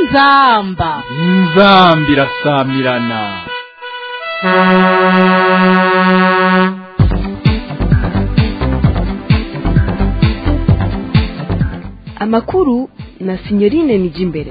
inzamba inzambi irasamirana amakuru na sinyorine nijimbere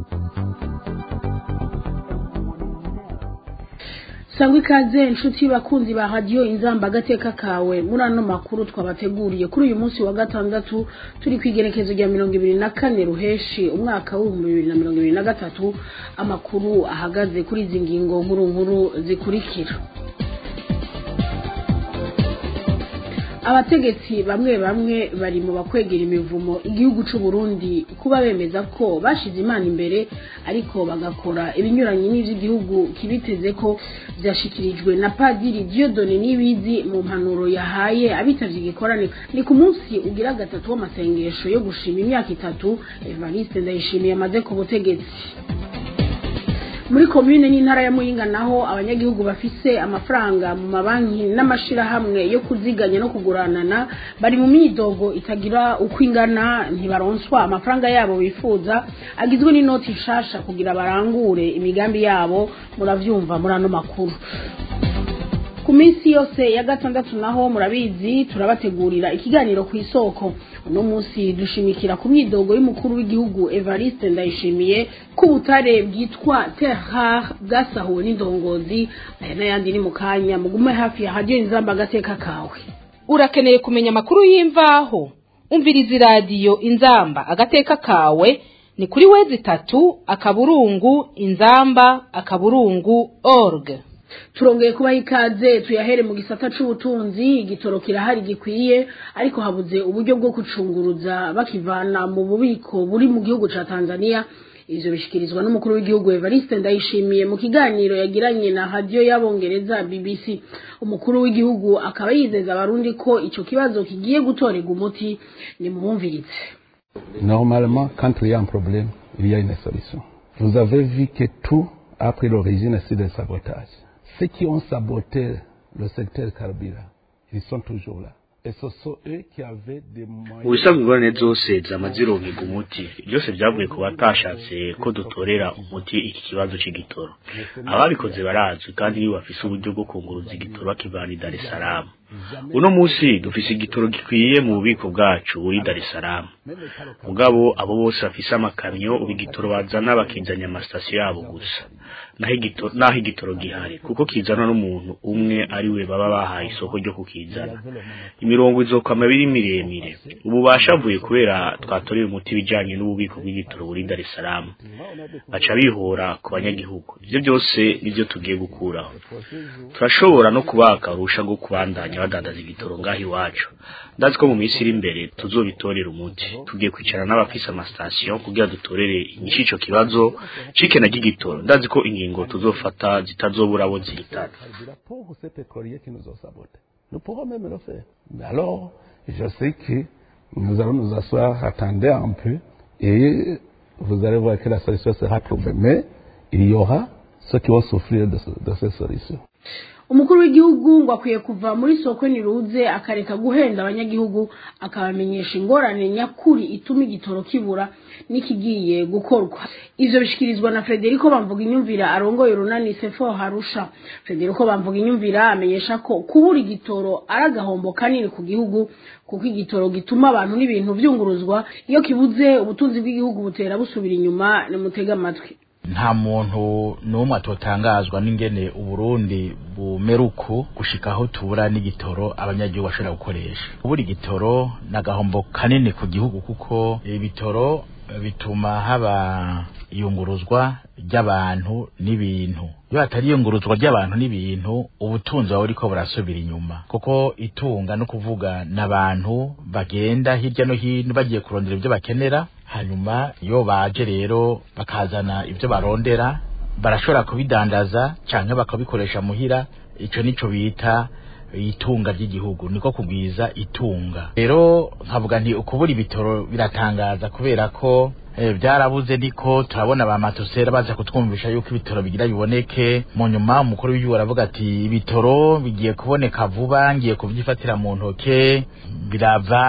sangwa ikaze inshuti bakunzi ba radiyo inzamba agateka kawe muri ano makuru twabateguriye kuri uyu munsi wa gatandatu turi ku igerekezo rya mirongo ibiri na kane ruheshi umwaka w'ibihumbi bibiri na mirongo ibiri na gatatu amakuru ahagaze kuri izi ngingo nkuru nkuru zikurikira abategetsi bamwe bamwe bari mu bakwegera imivumo igihugu c'u Burundi kuba bemeza ko bashize imana imbere ariko bagakora ibinyuranye n'ivy'igihugu kibiteze ko vyashikirijwe na padiri Dieudonne Nibizi mu mpanuro yahaye abitavye igikorane ni ku munsi ugira gatatu w'amasengesho yo gushima imyaka itatu Evariste Ndayishimiye amaze ku butegetsi muri komune n'intara ya Muyinga naho abanyagihugu bafise amafaranga mu mabanki n'amashirahamwe yo kuziganya no kuguranana bari mu myidogo itagira uko ingana ntibaronswa amafaranga yabo bifuza agizwe n'inoti nshasha kugira barangure imigambi yabo muravyumva muri ano makuru ku minsi yose ya gatandatu naho murabizi turabategurira ikiganiro ku isoko uno munsi dushimikira ku myidogo y'umukuru w'igihugu Evariste Ndayishimiye ku butare bwitwa Terrar bwasahuwe n'indongozi aya n'ayandi ni mu kanya mugume hafi ya radiyo inzamba agateka kawe urakeneye kumenya amakuru y'imvaho umviriza iradiyo inzamba agateka kawe ni kuri wezi itatu akaburungu inzamba akaburungu org turongeye kubaha ikaze tuyahere mu gisata c'ubutunzi igitoro kirahari gikwiye ariko habuze uburyo bwo gucunguruza bakivana mu bubiko buri mu gihugu ca Tanzania ivyo bishikirizwa n'umukuru w'igihugu Evariste Ndayishimiye mu kiganiro yagiranye na radio y'abongereza BBC umukuru w'igihugu akaba yizeza abarundi ko ico kibazo kigiye gutorerwa umuti ni muwumvirize Normalement, quand il y a un problème, il y a une solution. Vous avez vu que tout a pris l'origine c'est des sabotages. Ceux qui ont saboté le secteur carburant, ils sont toujours là. Et ce sont eux qui avaient des moyens... ubusanzwe ingorane zose zama zironkerwa umuti byose byavuye ku batashatse ko dutorera umuti iki kibazo c'igitoro ababikoze barazwi kandi nibo bafise uburyo bwo kunguruza igitoro bakivana i dar es salaam uno munsi dufise igitoro gikwiye mu bubiko bwacu buri dar es salaam mugabo abo bose bafise amakamyo ubu igitoro bazana bakizanya amasitasiyo yabo gusa naho igitoro naho igitoro gihari kuko kizana n'umuntu umwe ari we baba bahaye isoko ryo kukizana imirongo izokama biri miremire ubu bashavuye kubera twatoreye umuti bijanye n'ububiko bw'igitoro buri Dar es Salaam baca bihora ku banyagihugu ivyo byose nivyo tugiye gukuraho turashobora no kubaka urusha rwo kubandanya badandaza igitoro ngaho iwacu ndazi ko mu minsi iri imbere tuzobitorera umuti tugiye kwicara n'abafise amasitasiyo kugira dutorere inyishu ico kibazo cikena ry'igitoro ndazi ko ingingo tuzofata zitazobura abo zihitana Pour ces pétroliers qui nous ont sabotés. Nous pourrons même le faire. Mais alors, je sais que nous allons nous asseoir, attendez un peu, et vous allez voir que la solution sera trouvée. Mais il y aura ceux qui vont souffrir de, ce- de cette solution. umukuru w'igihugu ngo akwiye kuva muri soko niruze akareka guhenda abanyagihugu akabamenyesha ingorane nyakuri ituma igitoro kibura n'ikigiye gukorwa ivyo bishikirizwa na Federico bamvuga inyumvira arongoye urunani sefo harusha Federico bamvuga inyumvira amenyesha ko kubura igitoro ari agahombo kanini ku gihugu kuko igitoro gituma abantu n'ibintu vyunguruzwa iyo kibuze ubutunzi bw'igihugu butera busubira inyuma nimutega amatwi nta muntu n'umwe atotangazwa n'ingene uburundi bumera uku gushika aho tubura n'igitoro abanyagihugu bashobora gukoresha ubura igitoro ni agahombo kanini ku gihugu kuko ibitoro bituma haba iyunguruzwa ry'abantu n'ibintu iyo hatari iyunguruzwa ry'abantu n'ibintu ubutunzi buba buriko burasubira inyuma kuko itunga no kuvuga n'abantu bagenda hirya no hino bagiye kurondera ibyo bakenera hanyuma iyo baje rero bakazana ibyo barondera barashobora kubidandaza canke bakabikoresha muhira ico nico bita itunga ry'igihugu niko kugwiza itunga rero nkavuga nti ukubura ibitoro biratangaza kubera ko eh, byarabuze niko turabona ba matosera baza kutwumvisha yuko ibitoro bigira biboneke mu nyuma umukuru w'igihugu aravuga ati ibitoro bigiye kuboneka vuba ngiye kubyifatira mu ntoke birava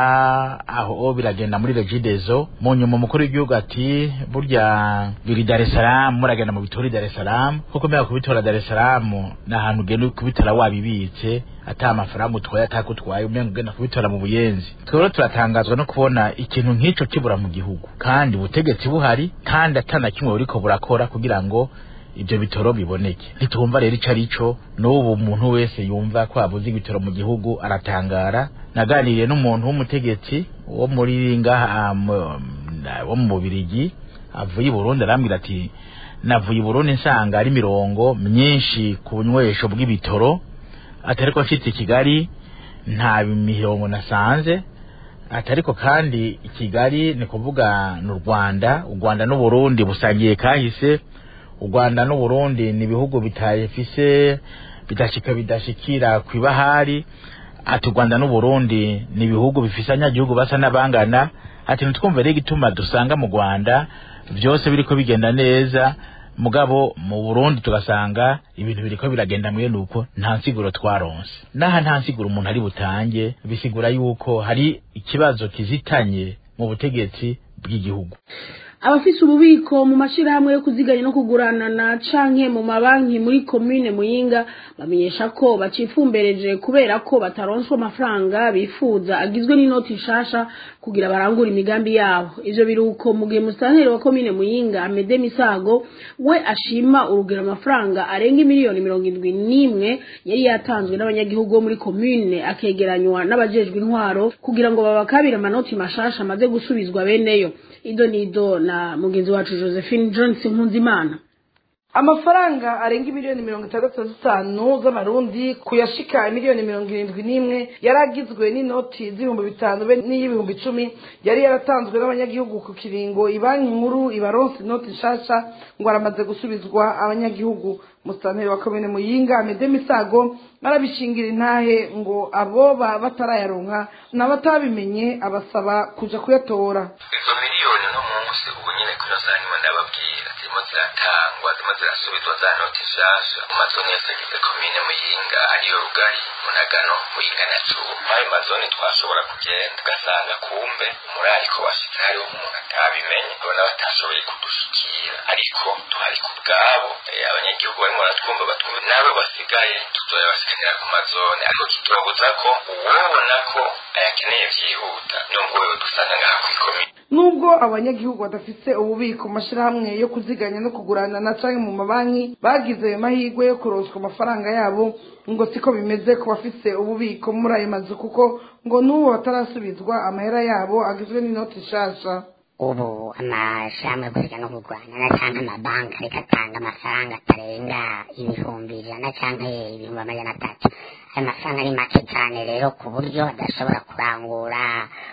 aho biragenda muri regidezo mu nyuma umukuru w'igihugu ati burya biri Dar es Salaam muragenda mu bitoro i Dar es Salaam kuko mbega kubitora Dar es Salaam ni ahantu ugenda kubitora wabibitse ata amafaranga utwaye atakutwaye umenga ugenda kubitora mu buyenzi twebwe turatangazwa no kubona ikintu nk'ico kibura mu gihugu kandi ubutegetsi buhari kandi atana kimwe buriko burakora kugira ngo ibyo bitoro biboneke ntitumva rero ico arico n'ubu umuntu wese yumva ko habuze ibitoro mu gihugu aratangara naganiriye n'umuntu w'umutegetsi wo muri ngaha mu- na- wo mu Bubirigi avuye i Burundi arambwira ati navuye i Burundi nsanga ari mirongo myinshi ku bunywesho bw'ibitoro atariko mfite i Kigali nta mirongo nasanze atariko kandi i Kigali ni kuvuga n'u Rwanda u Rwanda n'u Burundi busangiye kahise u Rwanda n'u Burundi ni ibihugu bitayefise bidashika bidashikira kwibahari ati u Rwanda n'u Burundi ni ibihugu bifise abanyagihugu basa n'abangana ati ntitwumve rero igituma dusanga mu Rwanda byose biriko bigenda neza mugabo mu Burundi tugasanga ibintu biriko biragenda mwene uko nta nsiguro twaronse naha nta nsiguro umuntu ari butange bisigura yuko hari ikibazo kizitanye mu butegetsi bw'igihugu abafise ububiko mu mashirahamwe yo kuziganya no kuguranana canke mu mabanki muri komine muyinga bamenyesha ko bacifumbereje kubera ko bataronswa amafaranga bifuza agizwe n'inoti nshasha kugira barangure imigambi yabo ivyo biruko mu gihe musitanteri wa komine muyinga amede misago we ashima urugero amafaranga arenga miliyoni mirongo indwi n'imwe yari yatanzwe n'abanyagihugu bo muri komine akegeranywa n'abajejwe intwaro kugira ngo babakabire amanoti mashasha amaze gusubizwa beneyo ido nido na mugenzi wacu josephine johnson nkunzimana amafaranga arenga miliyoni mirongo itandatu na zitanu z'amarundi kuyashika miliyoni mirongo irindwi n'imwe yari agizwe n'inoti z'ibihumbi bitanu be n'iy'ibihumbi icumi yari yaratanzwe n'abanyagihugu ku kiringo ibanki nkuru ibaronse inoti nshasha ngo aramaze gusubizwa abanyagihugu musitanteri wa komine muyinga amede misago arabishingira intahe ngo aboba batarayaronka n'abatabimenye abasaba kuja kuyatora izo miliyoni no munsi ubu nyine kuri za nyuma ndababwira zirimo ziratangwa zirimo zirasubizwa za noti nshasha mu mazoni yose agize komine muyinga ariyo rugari munagano muyinga na cuba ayo mazoni twashobora kugenda ugasanga kumbe umurariko washitse hariho umuntu atabimenye ubona batashoboye kudushikira ariko tuhari ku bwabo Eh, abanyagihugu barimo baratwumva batwumva nawe basigaye tuzoya basiganira ku mazone ariko turabuza ko uwobona ko ayakeneye vyihuta nubwo wewe dusanga ngaha kw'ikomine nubwo abanyagihugu badafite ububiko mu mashyirahamwe yo kuziganya no kugurana na canke mu mabanki bagize ayo mahirwe yo kuronswa amafaranga yabo ngo siko bimeze ku bafise ububiko muri ayo mazu kuko ngo n'ubu batarasubizwa amahera yabo agizwe n'inoti nshasha ubu amashirahamwe yo kuziganya no kugurana canke amabanki ariko atanga amafaranga atarenga ibihumbi ijana canke ibihumbi amajana atatu ayo mafaranga ari make cane rero ku buryo adashobora kurangura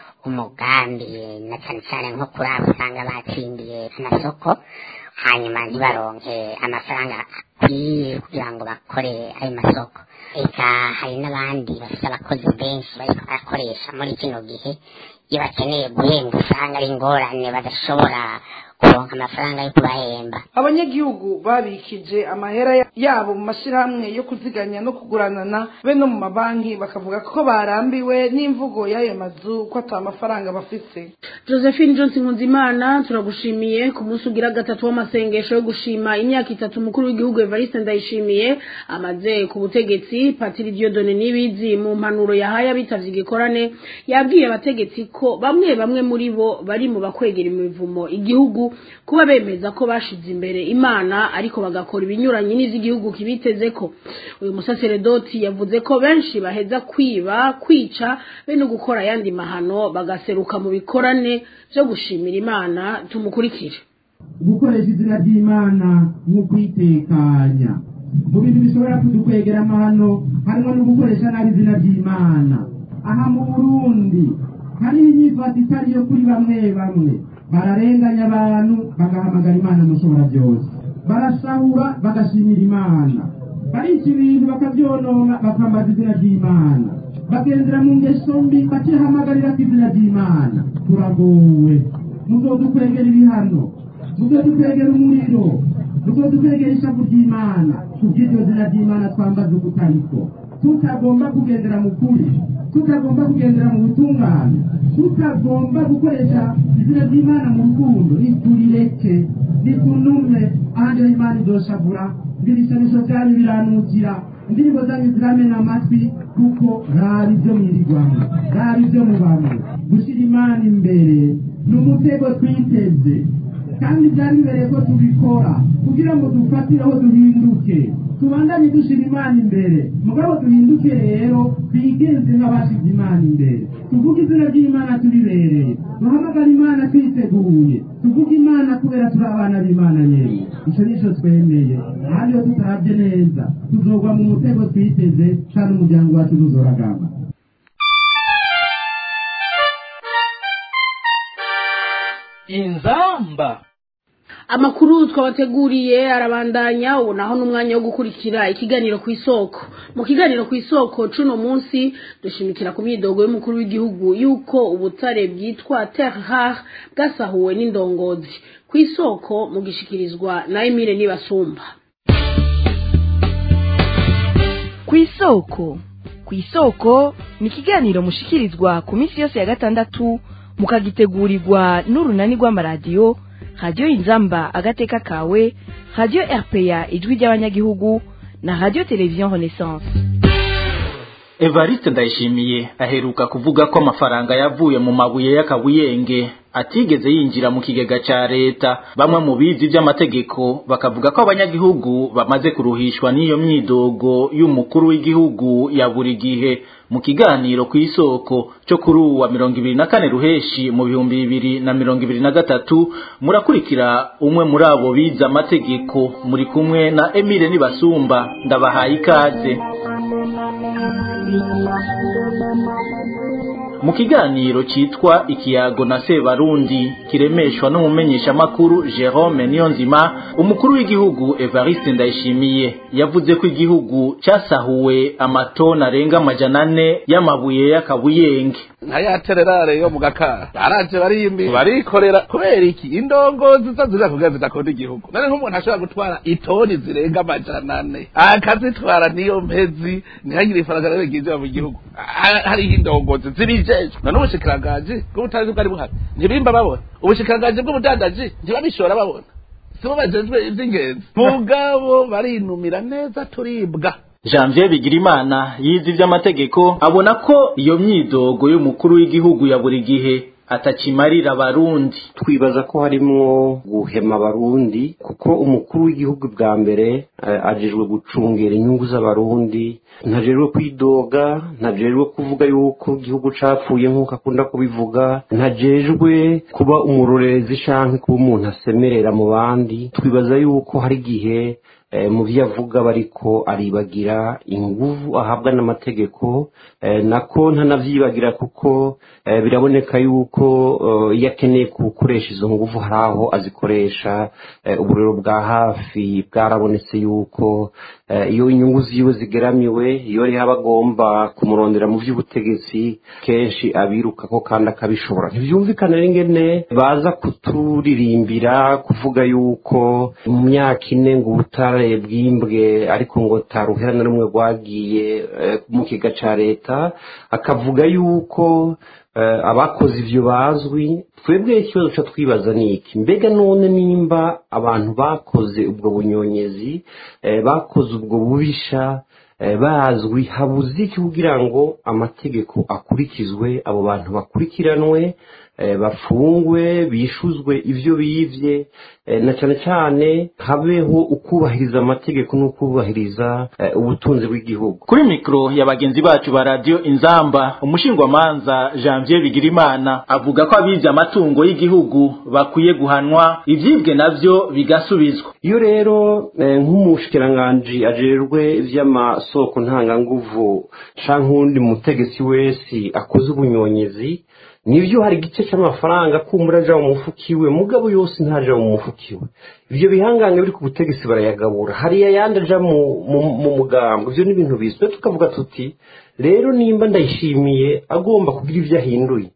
umugambi na cane cane nko kuri abo usanga batsindiye amasoko hanyuma ntibaronke amafaranga akwiye kugira ngo bakore ayo masoko eka hari n'abandi bafite abakozi benshi bariko barakoresha muri kino gihe iyo bakeneye guhembwa usanga ari ingorane badashobora kuronka amafaranga yo kubahemba abanyagihugu babikije amahera ya- yabo mu mashyirahamwe yo kuziganya no kuguranana be no mu mabanki bakavuga ko barambiwe n'imvugo y'ayo mazu ko ata mafaranga bafise josephine johnson nkunzimana turagushimiye ku munsi ugira gatatu w'amasengesho yo gushima imyaka itatu umukuru w'igihugu evariste ndayishimiye amaze ku butegetsi patiri diodone n'ibizi mu mpanuro yahaye abitavye igikorane yabwiye abategetsi ko bamwe bamwe muri bo bari mu bakwegera imivumo igihugu kuba bemeza ko bashize imbere imana ariko bagakora ibinyuranye n'ivy'igihugu kibitezeko uyu musaseredoti yavuze ko benshi baheza kwiba kwica be no gukora ayandi mahano bagaseruka mu bikorane vyo gushimira imana tumukurikire gukoresha izina ry'imana nko kwitekanya mu bintu bishobora kudukwegera amahano harimo no gukoresha nabi izina ry'imana aha mu burundi hariho inyifato itari yo kuri bamwe bamwe bararenganya abantu bagahamagara imana mushobora byose barasahura bagashimira imana barica ibintu bakabyonona bakambaza izina ry'imana bagendera mu ngeso mbi bakihamagarira ko izina ry'imana turagowe muzodukwegera ibihano muzodukwegera umuriro muzodukwegera ishavu ry'imana kubw'iryo zina ry'imana twambaza ubutariko tutagomba kugendera mu kuri tutagomba kugendera mu butungane tutagomba gukoresha izina ry'imana mu rukundo niturireke nitunume ahandi imana idoshavura ibishamisho byanyu biranukira indirimbo zanyu ziramena amatwi kuko raba ibyo mwirirwamo raba ibyo mubamo gushyira imana imbere ni umutego twiteze kandi byari bibereye ko tubikora kugira ngo dufatireho duhinduke tubandanye dushyira imana imbere mugabo duhinduke rero twigenze nk'abashyize imana imbere tuvuge izina ry'imana turibereye duhamagara imana twiteguye tuvuge imana kubera turi abana b'imana nyine icyo nicyo twemeye kandi iyo tutarabye neza tuzogwa mu mutego twiteze kandi umuryango wacu ntuzoragamba inzamba amakuru twabateguriye arabandanya ubu naho n'umwanya wo gukurikira ikiganiro ku isoko mu kiganiro ku isoko cuno munsi dushimikira ku myidogo y'umukuru w'igihugu yuko ubutare bwitwa terre rare bwasahuwe n'indongozi ku isoko mu gishikirizwa na Emile Nibasumba ku isoko ku isoko ni ikiganiro mushikirizwa ku minsi yose ya gatandatu mukagitegurirwa n'urunani rw'amaradiyo radiyo inzamba agateka kawe radiyo rpa ijwi ry'abanyagihugu na radiyo televiziyo renaissance evariste ndayishimiye aheruka kuvuga ko amafaranga yavuye mu mabuye y'akabuyenge atigeze yinjira mu kigega ca leta bamwe mu bizi by'amategeko bakavuga ko abanyagihugu bamaze kuruhishwa n'iyo myidogo y'umukuru w'igihugu ya buri gihe mu kiganiro ku isoko cyo kuri uwa mirongo ibiri na kane ruheshi mu bihumbi bibiri na mirongo ibiri na gatatu murakurikira umwe muri abo bize amategeko muri kumwe na emile nibasumba ndabahaye ikaze mu kiganiro cyitwa ikiyago na sebarundi kiremeshwa n'umumenyeshamakuru jerome niyonzima umukuru w'igihugu evariste ndayishimiye yavuze ko igihugu cyasahuwe amatoni arenga amajana ane y'amabuye y'akabuyenge nka ya tererare yo mu gakara baraje barimbi barikorera kubera iki indongozi zo zira kugira zidakunda igihugu none nk'umuntu ashobora gutwara itoni zirenga amajana ane akazitwara niyo mpezi ntihagire ifaranga rero ryinjira mu gihugu hariho indongozi zibijejwe none ubushikiranganji bw'ubutazi bwari buhari ntibimba babona ubushikiranganji bw'ubudandaji ntibabishora babona sibo bajejwe ivy'ingenzi mugabo barinumira neza turibwa janvier bigirimana yize iby'amategeko abona ko iyo myidogo y'umukuru w'igihugu ya buri gihe atakimarira abarundi twibaza ko harimwo guhema abarundi kuko umukuru w'igihugu bwa mbere ajejwe gucungera inyungu z'abarundi ntajejwe kwidoga ntajejwe kuvuga yuko igihugu capfuye nk'uko akunda kubivuga ntajejwe kuba umurorerezi canke kuba umuntu asemerera mu bandi twibaza yuko hari igihe mu byo avuga bariko aribagira inguvu ahabwa n'amategeko nako ntanavyibagira kuko biraboneka yuko iyo akeneye gukoresha izo nguvu hari aho azikoresha uburiro bwa hafi bwarabonetse yuko iyo inyungu ziwe zigeramiwe iyo rero aba agomba kumurondera mu by'ubutegetsi kenshi abirukako kandi akabishobora ntibyumvikane n'ingene baza kuturirimbira kuvuga yuko mu myaka ine ngo ubutare bwimbwe ariko ngo taruhera na rumwe rwagiye mu kiga ca leta akavuga yuko abakoze ivyo bazwi twebwe ikibazo ca twibaza ni iki mbega none nimba abantu bakoze ubwo bunyonyezi bakoze ubwo bubisha bazwi habuze iki kugira ngo amategeko akurikizwe abo bantu bakurikiranwe bafungwe bishuzwe ibyo bivye na cyane cyane habeho ukubahiriza amategeko n'ukubahiriza ubutunzi bw'igihugu kuri mikoro ya bagenzi bacu ba radiyo inzamba umushingwamanza janvier bigirimana avuga ko abize amatungo y'igihugu bakwiye guhanwa ibyibwe nabyo bigasubizwa iyo rero nk'umushikiranganji ajejwe iby'amasoko ntanganguvu canke uwundi mutegetsi wese akoze ubunyonyezi nibyo hari igice cy'amafaranga kumbura aja mu mufuka iwe mugabo yose ntaja mu mufuka iwe ibyo bihangange biri ku butegetsi barayagabura hariya yandi aja mu mugambo ibyo ni ibintu bizwi tukavuga tuti rero nimba ndayishimiye agomba kugira ibyo ahinduye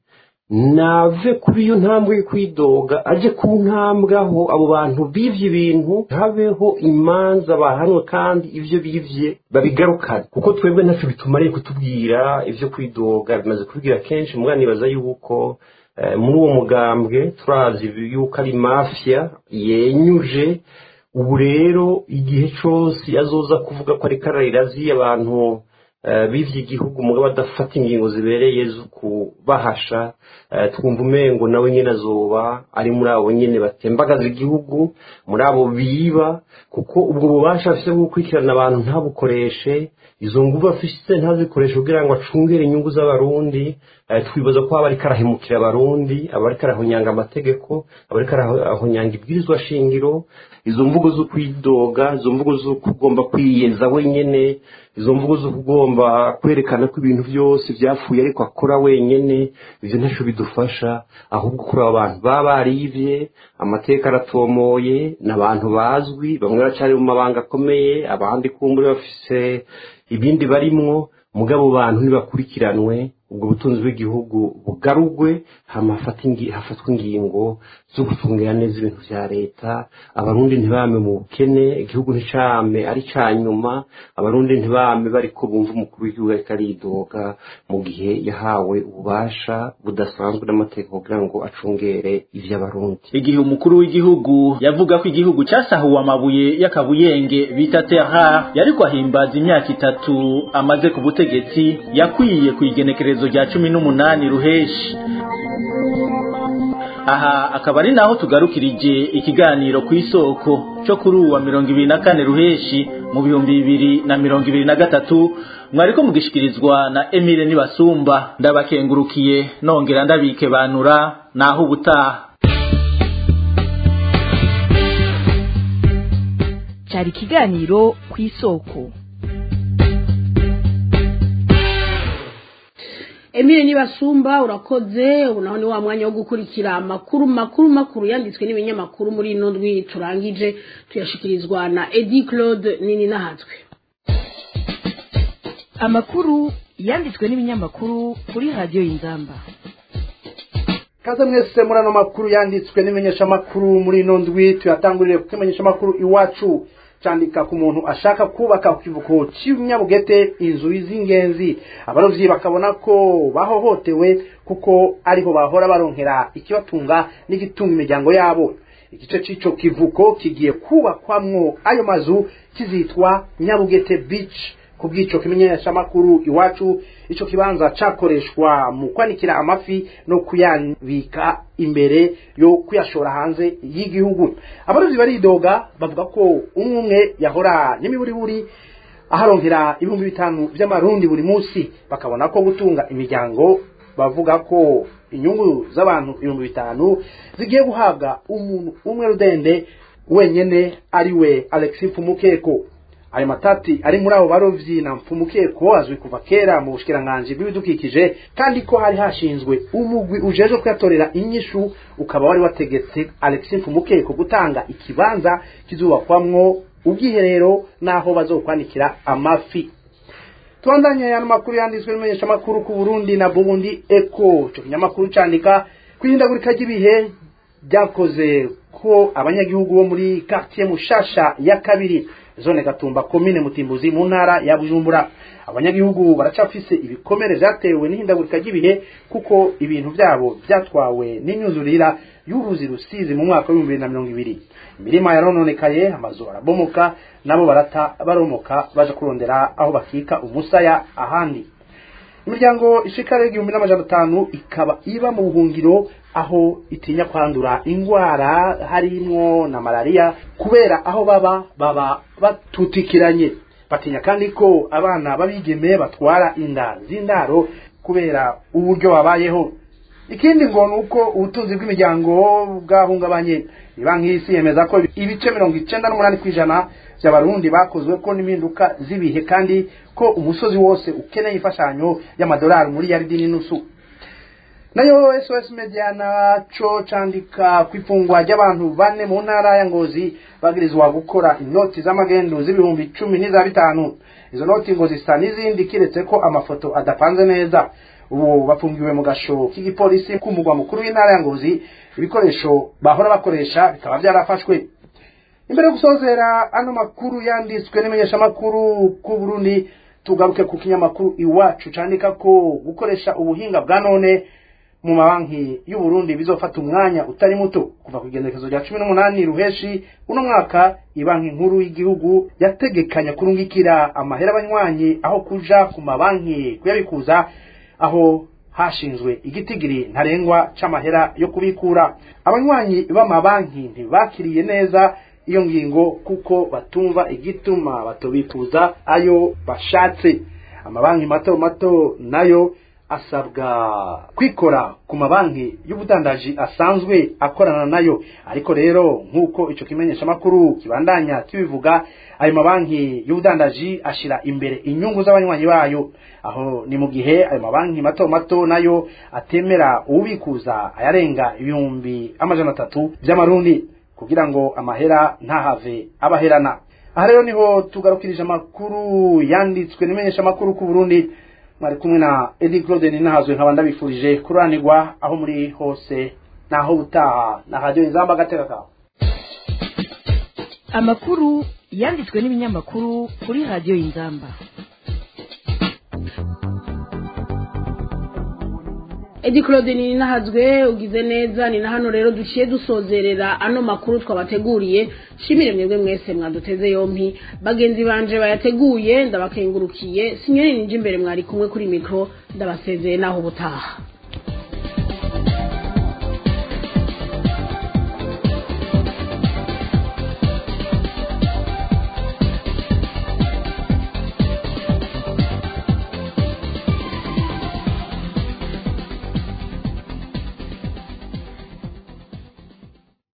nave kuri iyo ntambwe yo kwidoga aje ku ntambwe aho abo bantu bivye ibintu habeho imanza bahanwe kandi ivyo bivye babigarukane kuko twebwe ntacyo bitumariye kutubwira ivyo kwidoga bimaze kubibwira kenshi mugabo nibaza yuko eh, muri uwo mugambwe turazi yuko ari mafia yenyuje ubu rero igihe cyose azoza kuvuga ko ariko ararirazi abantu eh, bivye igihugu mugabo adafata ingingo zibereye zo kubahasha eh, twumva umengo nawe nyene azoba ari muri abo nyene batembagaza igihugu muri abo biba kuko ubwo bubasha afise bwo gukurikirana abantu ntabukoreshe izo nguvu afise ntazikoreshe kugira ngo acungere inyungu z'abarundi eh, twibaza ko aba ariko arahemukira abarundi aba ariko arahonyanga amategeko aba ariko arahonyanga ibwirizwa shingiro izo mvugo zo kwidoga izo mvugo zo kugomba kwiyeza wenyene izo mvugo zo kugomba kwerekana ko ibintu byose byapfuye ariko akora wenyene ivyo ntacyo bidufasha ahubwo kuri abo bantu baba barivye amateka aratomoye ni abantu bazwi bamwe baracari mu mabanga akomeye abandi kumbure bafise ibindi barimwo mugabo bantu ntibakurikiranwe ubwo butunzi bw'igihugu bugarugwe hama hafata ingi- hafatwa ingingo zo gucungira neza ibintu vya leta abarundi ntibame mu bukene igihugu nticame ari ca nyuma abarundi ntibame bariko bumva umukuru w'igihugu ariko aridoga mu gihe yahawe ububasha budasanzwe n'amategeko kugira ngo acungere ivy'abarundi igihe umukuru w'igihugu yavuga ko igihugu cyasahuwe amabuye y'akabuyenge bita terra yariko ahimbaza imyaka itatu amaze ku butegetsi yakwiye ku igenekerezo rya cumi n'umunani ruheshi aha akaba ari naho tugarukirije ikiganiro ku isoko cyo kuri uwa mirongo ibiri na kane ruheshi mu bihumbi bibiri na mirongo ibiri na gatatu mwariko mugishikirizwa na emile nibasumba ndabakengurukiye nongera ndabikebanura naho ubutaha cyari ikiganiro ku isoko Emile Nibasumba urakoze ubu naho ni wa mwanya wo gukurikira amakuru makuru makuru yanditswe n'ibinyamakuru muri ino ndwi turangije tuyashikirizwa na Edi Claude nini nahatwe amakuru yanditswe n'ibinyamakuru kuri radiyo y'inzamba kaze mwese muri ano makuru yanditswe n'imenyeshamakuru muri ino ndwi tuyatangurire kuko imenyeshamakuru iwacu cyandika ku muntu ashaka kubaka ku kivuko cy'inyabugete inzu z'ingenzi abarovyi bakabona ko bahohotewe kuko ariho bahora baronkera ikibatunga n'igitunga imiryango yabo igice cy'ico kivuko kigiye kubakwamwo ayo mazu kizitwa nyabugete beach ku bw'ico kimenyeshamakuru iwacu ico kibanza cakoreshwa mu kwanikira amafi no kuyabika imbere yo kuyashora hanze y'igihugu abarovyi baridoga bavuga ko umwe umwe yahora n'imiburiburi aharonkera ibihumbi bitanu vy'amarundi buri munsi bakabona ko gutunga imiryango bavuga ko inyungu z'abantu ibihumbi bitanu zigiye guhabwa umuntu umwe rudende wenyene ari we alexis pfumukeko ayo matati ari muri abo barovyi na mpfumukeko azwi kuva kera mu bushikiranganji bw'ibidukikije kandi ko hari hashinzwe umugwi ujeje kuyatorera inyishu ukaba wari wategetse alexis mpfumukeko gutanga ikibanza kizubakwamwo ubwiherero n'aho bazokwanikira amafi tubandanye ano makuru yanditswe n'imenyeshamakuru ku burundi na burundi eko ico kinyamakuru candika kwihindagurika ry'ibihe byakoze ko abanyagihugu bo muri quartier mushasha ya kabiri zone gatumba komine mutimbuzi mu ntara ya bujumbura abanyagihugu baracafise ibikomere vyatewe n'ihindagurika ry'ibihe kuko ibintu vyabo vyatwawe n'inyuzurira y'uruzi rusizi mu mwaka w'ibihumbi bibiri na mirongo ibiri imirima yarononekaye amazu arabomoka nabo barata baromoka baja kurondera aho bakika umusaya ahandi imiryango ishika igihumbi n'amajana atanu ikaba iba mu buhungiro aho itinya kwandura ingwara harimwo na malaria kubera aho baba baba batutikiranye batinya kandi ko abana babigeme batwara inda z'indaro kubera uburyo babayeho ikindi ngo ni uko ubutunzi bw'imiryango bwahungabanye banki y'isi yemeza ko ibice mirongo icenda n'umunani ku ijana by'abarundi bakozwe ko n'impinduka z'ibihe kandi ko umusozi wose ukeneye imfashanyo y'amadolari muri yaridi n'inusu nayo sos media naco candika ku ifungwa ry'abantu bane mu ntara ya ngozi bagirizwa gukora inoti z'amagendu z'ibihumbi icumi n'iza bitanu izo noti ngo zisa n'izindi kiretse ko amafoto adapanze neza ubu bafungiwe mu gasho k'igipolisi k'umugwa mukuru w'intara ya ngozi ibikoresho bahora bakoresha bikaba byarafashwe imbere yo gusozera ano makuru yanditswe n'imenyeshamakuru ku burundi tugaruke ku kinyamakuru iwacu candika ko gukoresha ubuhinga bwa none mu mabanki y'uburundi bizofata umwanya utari muto kuva ku igendekezo rya cumi n'umunani ruheshi uno mwaka ibanki nkuru y'igihugu yategekanya kurungikira amahera abanywanyi aho kuja ku mabanki kuyabikuza aho hashinzwe igitigiri ntarengwa c'amahera yo kubikura abanywanyi b'amabanki ntibakiriye neza iyo ngingo kuko batumva igituma batobikuza ayo bashatse amabanki mato mato nayo asabwa kwikora ku mabanki y'ubudandaji asanzwe akorana nayo ariko rero nk'uko ico kimenyeshamakuru kibandanya kibivuga ayo mabanki y'ubudandaji ashira imbere inyungu z'abanywanyi bayo aho ni mu gihe ayo mabanki mato mato nayo atemera uwubikuza ayarenga ibihumbi amajana atatu vy'amarundi kugira ngo amahera ntahave abaherana aha rero niho tugarukirije amakuru yanditswe n'imenyeshamakuru ku burundi mwari kumwe na edi claude ninahazwe nkaba ndabifurije kuranirwa aho muri hose naho utaha na radiyo inzamba agateka kawe amakuru yanditswe n'ibinyamakuru kuri radiyo y'inzamba edi claude ni nahazwe ugize neza ni na hano rero duciye dusozerera ano makuru twabateguriye shimire mwebwe mwese mwaduteze yompi bagenzi banje bayateguye ndabakengurukiye sinyoni ninje imbere mwari kumwe kuri mikro ndabasezeye naho ubutaha